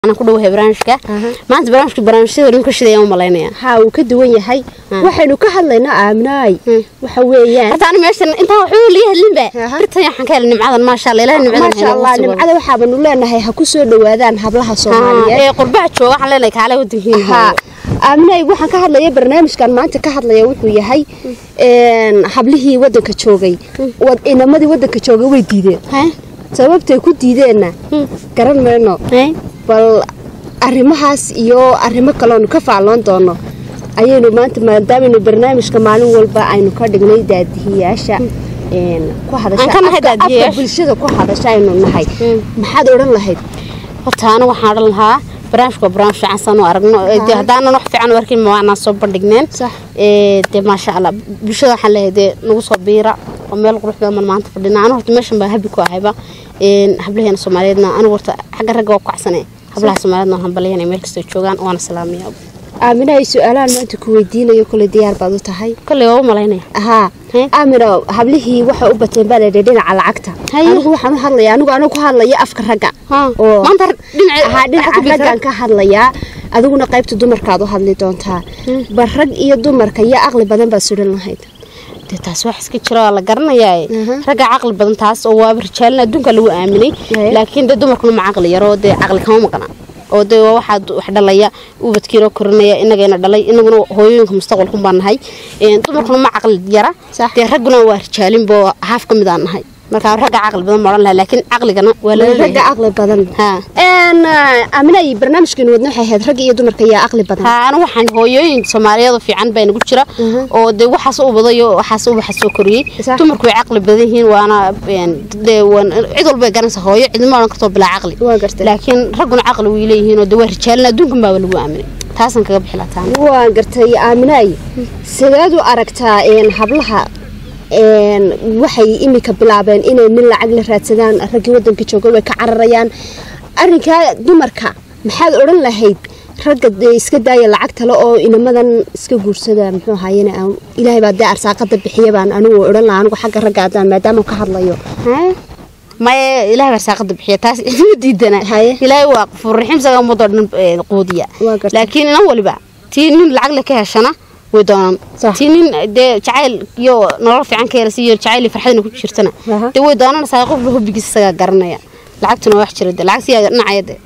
aan ku dhawahay barnaamijka maanta barnaamijka barnaamijyada dhan ka shidayaan u malaynaya haa uu ka duwan yahay waxaynu ka hadlaynaa aaminaay waxa weeyaan horta ani meeshan intaan waxba liga hadlinba Aha. birtan waxaan ka helay nimcadan maasha allah ilaahay nimcadan maasha allah nimcada waxaabanu leenahay ha ku soo dhawaadaan hablaha soomaaliyeed ee qurbaha jooga waxaan leenahay kaale wadankiina haa aaminaay waxaan ka hadlaya barnaamijkan maanta ka hadlaya wuxuu yahay een, hablihii wadanka joogay wad- inamadii wadanka joogay way diideen sababtay ku diideenna garan mayno bal arrimahaas iyo arrimo kaleonu ka faalloon doono ayaynu maanta maadaamanu barnaamijka maalin walba aynu ka dhignay daadihiyaasha een, ku hadasha Aan ka nahay afka- afka daadihiyaasha. bulshada ku hadasha aynu nahay maxaad odhan lahayd horta anu waxaan odhan lahaa barnaamijka waa barnaamij fiican saan u aragno Ee, dee haddaanan wax fiican u arkin ma waanaan soo bandhigneen Sax. Ee, dee maasha allah bulshada waxaan leeyahay dee nagu soo biira oo meel qurux badan baan maanta fadhina anu horta meeshan baa habi ku ahayba Een, hablaheena soomaaliyeedna anigu horta xagga ragga waa ku kacsanay hablaha soomaaliyeedna waxaan balyahay meel kastoo joogaan waana salaamaya aamina ay su-aalahan maanta ku weydiinayo kole diyaar baad u tahay kolley waa u malaynaya haa Hee? aamina hablihii waxay u bateen baa layidhi dhinaca lacagta Haye. anigu waxaan u hadlayaa anigu anigu ku hadlaya afka ragga Haa. oo maanta dhinaca haa dhinaca raggaan ka hadlayaa adiguna qaybta dumarkaad u hadli doontaa bal rag iyo dumarka iyo aqli badan baad suran lahayd dee taas wax iska jira waa la garanayaa Aha. ragga caqli badan taas oo waaba rijaalin adduunka lagu aaminay Haye. laakiin dee dumarkuna ma caqli yaro dee caqli kama maqna oo dee waa waxaa wax dhalaya ubadkiinoo korinaya inagayna dhalay inaguna hooyooyinka mustaqbalkun baan nahay Een, dumarkuna ma caqli yara Sax. dee ragguna waa rijaalinbo haaf ka mid aan nahay marka ragga caqli badan ma odhan laha laakiin caqligana waa lala ragga leeyahay aqli badan haa een aamina ay barnaamijkeenu wadna waxay ahayd ragga iyo dumarka iyo aqli badan haa anu waxaan hooyooyin soomaaliyeed oo fiican baa nagu jira oo dee waxaas u badayo waxaas ubaxa soo koriyey Sax. dumarku way caqli badan yihiin waana een, dee waan- cid walba ay garanaysa hooyo cidma odhan karto bilaa caqli waa gartay laakiin ragguna caqli way leeyihiin oo dee waa rijaalin adduunkan baaba lagu aaminay taasaan kaga bixi lahaa taana waa gartay aaminaay sideed u aragtaa een hablaha een waxay imika bilaabeen inay nin lacag la raadsadaan raggii wadanka jooga way ka cararayaan arrinkaa dumarka maxaad odhan lahayd ragga dee iska daaya lacag tale oo inamadan iska guursada muxuu ahaayene aan- ilaahay baa dee arsaaqada bixiya baan anigu odhan lahaa anigu xagga ragga haddaan maadaama ka hadlayo maya ilaahay baa saaqada bixiya taas ma diidana Haye. ilaahay waa qafuur raxiim isaga ummadoo dhan ee, quudiya Waa gartay. laakiin inan waliba tii nin lacag le ka heshana way doonaan Sax. tii nin dee jacayl iyo nolol fiican ka helasa iyo jacayl iyo farxadina ku jirtana Aha. dee way doonanaysaa qofba hobbigiisa isagaa garanaya lacagtuna waa wax jira de lacag siyaa dhinacaya de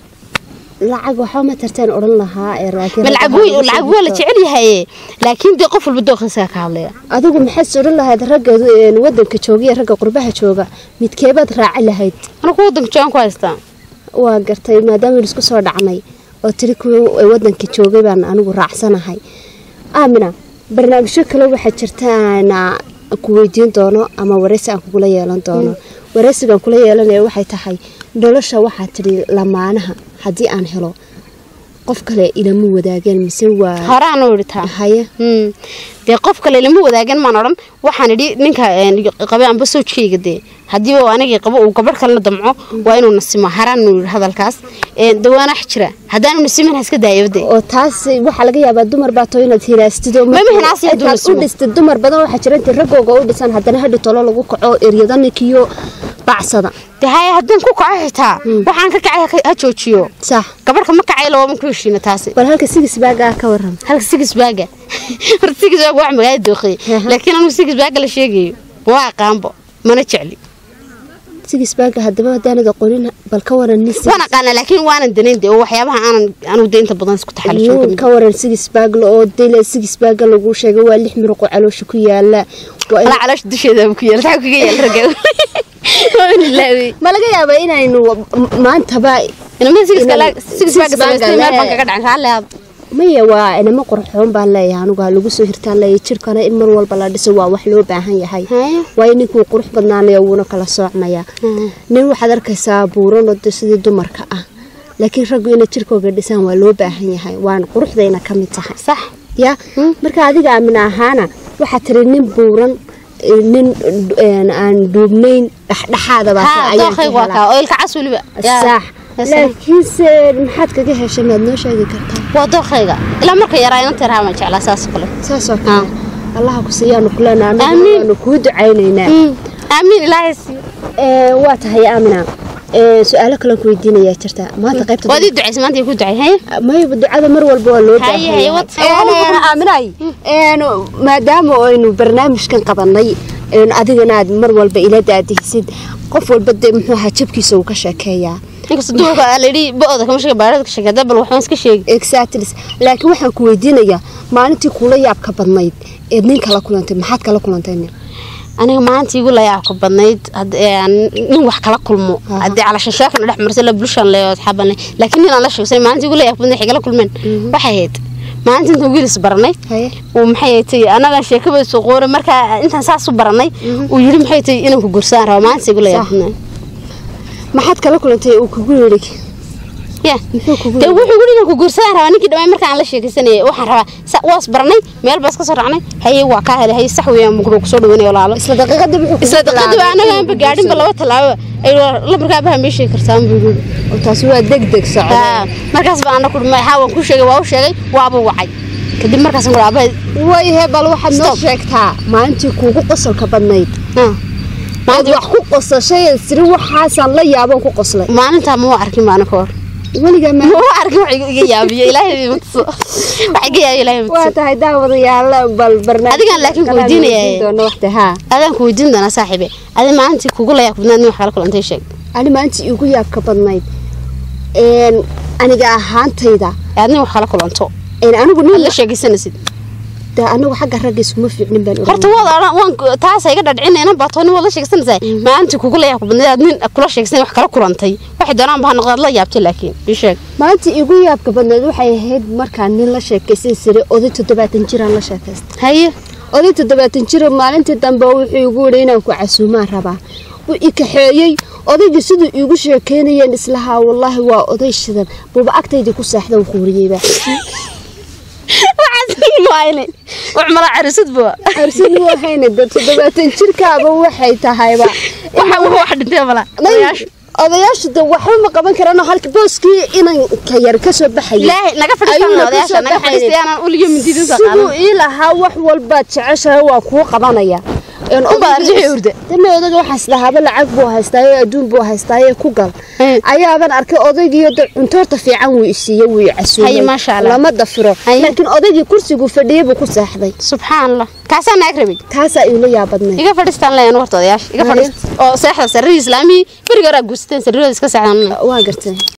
lacag waxba ma tarteen odhan lahaa ee laakiin ma ragga lacag ha wey lagu soo lacag waa la dhigto. jecel yahaye laakiin dee qof walba dooqiisaga ka hadlaya adigu maxaad odhan lahayd ragga een, wadanka jooga iyo ragga qurbaha jooga midkeebaad raaci lahayd anigu wadanka joogan ku haystaa waa gartay maadaama aynu isku soo dhacnay oo tiri kuwa wadanka joogay baan anigu raacsanahay aamina barnaamijyo kale waxaa jirta aan ku weydiin doono ama wareysi aan kugula yeelan doono wareysigaan kula yeelanaya waxay tahay nolosha waxaa tidhi lamaanaha haddii aan helo qof kale ilama wadaageen mise waa horaan u idhi taa haye Hmm. dee qof kale lama wadaagan maan odhan waxaan idhi ninka een, qabe amba soojkayga dee haddii uu anigii qabo uu gabadh kalena damco waa inuu nasimo haraan uu yidhi hadalkaas Een, dawaana wax jira haddaanu nasimin ha iska daayaba dee oo taas waxaa laga yaabaa dumar baa too inaad hinaastid oo Ma hinaasi hadduu intaad nasugo. u dhistid dumar badan waxaa jira intii raggooga u dhisan haddana hadhi tolo lagu kaco eryada ninkiyo bacsada dee haya haddaan ku kaco xitaa waxaan ka kacay ha- ha joojiyo sax gabadhka ma kacay lawama ku heshiina taasi bal halka sigis baagaa ka waran halka sigis baaga horta sigis baaga wax magaala dooqiyey Aha. laakiin anigu sigis baaga la sheegayo waa aqaanbo mana jecli sigis baaga haddaba haddaanad aqoonin bal ka waran nin sigis- waan aqaanaa laakiin waanan danayn dee oo waxyaabaha aanan anigu dee inta badan isku taxalisho nin ka waran sigis baagla oo dila sigis baaga lagu sheegay waa lix miruqo caloosha ku yaala waa in- ala caloosha dusheeda ku yaal taa kaga yaal ragga waa in ilaawi ma laga yaabaa inaynu maantaba inama sigis Inaan- kala sigis baaga sigis baaga samaystay meel baan le- kaga dhacan raalle aad maya waa inamo qurxoon baan leeyahay anigu ha lagu soo hirtaan leeyahay jirkana in mar walba la dhiso waa wax loo baahan yahay Haya. waayo ninkuu qurux badnaanaya wuuna kala soocmaya nin waxaad arkaysaa buuran oo de sidii dumarka ah laakiin raggu inay jirkooga dhisaan waa loo baahan yahay waan quruxdayna ka mid tahay sax ya marka adiga aamin ahaana waxaa tiri nin buuran eh, nin een, aan duubnayn dhexdhexaada baa ha ayaan ka dooqaygu waa helaa. kaa oo ilka cas weliba Yaa. sax Yes. laakiinse maxaad kaga heshay maad noo sheegi kartaa waa dooqayga ilaa marka yaraa inanta yaraa baan jeclaa saas oo kale saasoo kale allaha ku siiyaanu kulena anagu Amiin. waanu kuu ducaynaynaa aamiin ilaahay siiyo Ee, waa tahay aamina Ee, su-aalo kale ku weydiinayaa jirta maanta qaybta waad ii ducaysa maanta ii ku ducay haye mayba ducada mar walba waa loo Haye, haye, wad- aaminay maadaama aynu barnaamijkan qabanay een, adigana aad mar walba ila daadihisid qof walba dee muxuu ahaa jabkiisa uu ka sheekeeyaa inkasta duulka aa layidhi bo-oda kama sheega baarada ka sheega hadda bal waxbaan iska sheegi exactly laakiin waxaan ku weydiinayaa maalintii kula yaabka badnayd eed nin kala kulantay maxaad kala kulantay nin aniga maanta igu layaabka badnayd had- een, nin wax kala kulmo Aha. haddii calashanshaakana dhex marsa la bulshan le asxaaban le laakiin nin aan la sheegsan maalinta igu layaabka badnayd waxay kala kulmeen waxay ahayd maalinta intaan wiilis baranay haye uu maxay tay anaga sheekaba soo qoore markaa intaan saas u baranay uu yiri maxay tay inaan ku gursaan rabo maalinta igu layaabka Sax. badnayd maxaad kala kulantay uu kugu yidhi ya muxuu kugu dee yidhi wuxuu yiri inaan ku gursaan rabaa ninkii dhammaan markaan la sheekaysanayay waxaan rabaa sa- waas baranay meel baas ka soo raacnay haye waa kaa helay haye sax weeyaan mugro kusoo dhaweynay walaalo isla daqiiqadii wuxuu kugu isla daqiiqadii baa bilaabay anaga inuu aanba kugu gaadhinba guursado. laba tallaabo ay lamarkaa baha mee sheegi kartaa buu yiri Oo taasi waa deg deg socda haa markaas baa ana kudhi maxaa waan ku sheegay waa u sheegay waaba wacay kadib markaas ku aabay wayhe bal waxaad noo Stop. sheegtaa maalintii kuugu qosolka badnayd aad wax ku qosashay siri waxaasaan la yaaban ku qoslay maalintaa ma arkin baana ka hor weligaa ma ma arkin wax iga yaabiyo ilaahay ma tuso wax iga yaabiyo ilaahay ma waa tuso tahay daawadayaal bal barnaamij Adigaan laakiin ku weydiinayaa. doono waqti haa adaan ku weydiin doonaa saaxiibe adi maalintii kugu layaa kubnaad nin wax kala kulantay sheeg ani maalintii igu yaabka badnayd een aniga ahaantayda aad nin wax kala kulanto een anigu aad nin la sheegaysanaysid de anigu xagga ragga iskuma fiicnin baan horta waad odhan waan taas iga dhadhicinayna baa tooni waad la sheegsanaysaa maalintii kugu layaa kubnaad aad nin kula sheegsan wax kala kulantay waxay doonaan baa noqdaad la yaabtay laakiin ii sheeg maalintii igu yaabka badnayd waxay ahayd markaan nin la sheekaysan jiray oday toddobaatan jiraan la sheekaystay haye oday toddobaatan jiro maalintii dambe wuxuu igu yidhi inaan ku casuumaan rabaa wuu i kaxeeyey odaygii siduu iigu sheekeynayeen islahaa wallaahi waa oday shidan buuba agtaydii ku seexda uu quuriyeyba waxaas maayne wax mala carisad bua arsin u ahayna de toddobaatan jirkaaba waxay tahayba waxa wax dhintay mala Nay- odayaashu de waxba ma qaban karano halka booskii inanka yar ka soo baxaya ilaahay naga Ayuu fadhiistaan na odayaasha kusoo naga baxayay. fadhiistayaanaan uliyo mindiidin soo siduu qaadan ii lahaa wax walbaad jeceshahay waa kuu qabanaya Een Unbaa odaygii- arjixi hurda. deme odayga waxaas lahaaba lacag buu haystaaye adduun buu haystaaye ku gal Hey. ayaaban arkay odaygiiyo de cuntoorta fiican wuu isiiyey wuu casuumay Haye, maasha Allah. lama dafiro Haye. laakiin odaygii kursiguu fadhiyey buu ku seexday subxaan allah kaasaa naag rabay taasaa iila yaabadnay iga fadhiistaan leeyan warta odayaasha iga Haye. fadhiist oo seexda sarrihii islaamihii beriga horaa guursateen sarrihooda iska seexdan waa gartay